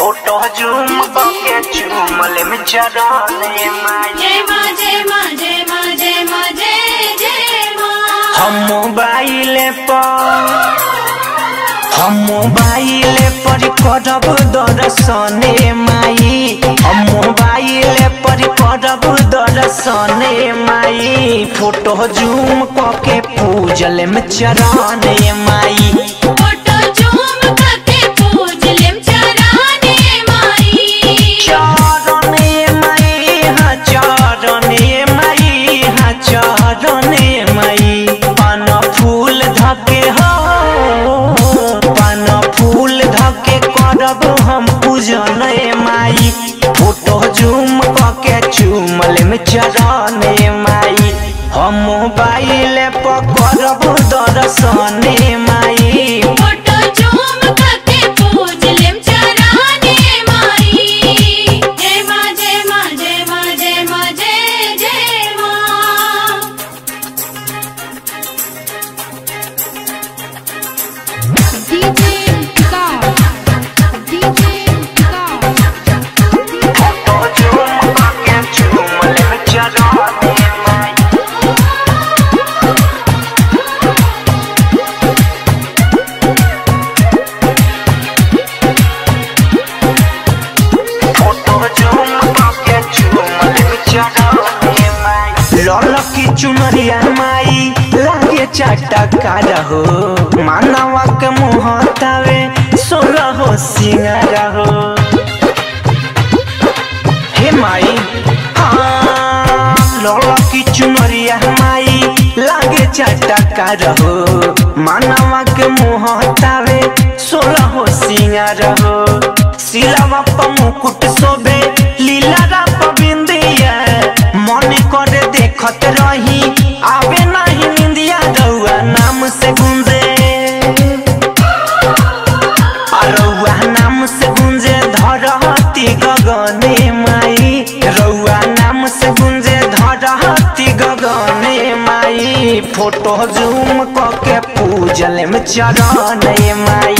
Photo झूम के चूमल में चरण माई जय माँ जय माँ जय माँ जय माँ जय जय माँ हम मोबाइल पर हम मोबाइल पर करब दर्शने माई हम मोबाइल पर करब दर्शने माई फोटो झूम के पूजल में चरण माई फोटो झूम करके पूज लेम चराने माई चरणे माई हाँ चरणे माई हाँ चरणे माई पान फूल धके हो पान फूल धके करब हम पूजन माई फोटो झूम के चूमल में चरणे माई हम मोबाइल पर करब दर्शने माई फोटो झूम करके पूज लेम चराने माई जय माँ जय माँ जय माँ जय माँ जय जय माँ DJ Vikas. DJ Vikas. Photo झूम के चूमल में चरणे माई फोटो झूम के चूमल में चरणे माई ललकी चुनरिया माई लागे चाटा रहो मानवा के मुहतावे सोरा हो सिंगार हो हे माई हाँ ललकी चुनरिया माई लागे चाटा रहो मानवा के मुहतावे सोरा हो सिंगार हो सिलावा पर मुकुट शोभे लीला राप बिंदिया मन करे देखत रही आवे नहीं निंदिया रउआ नाम से गुंजे रउआ नाम से गुंजे धरती गगने माई रउआ नाम से गुंजे धरती गगने माई फोटो झूम के पूजल में चरण माई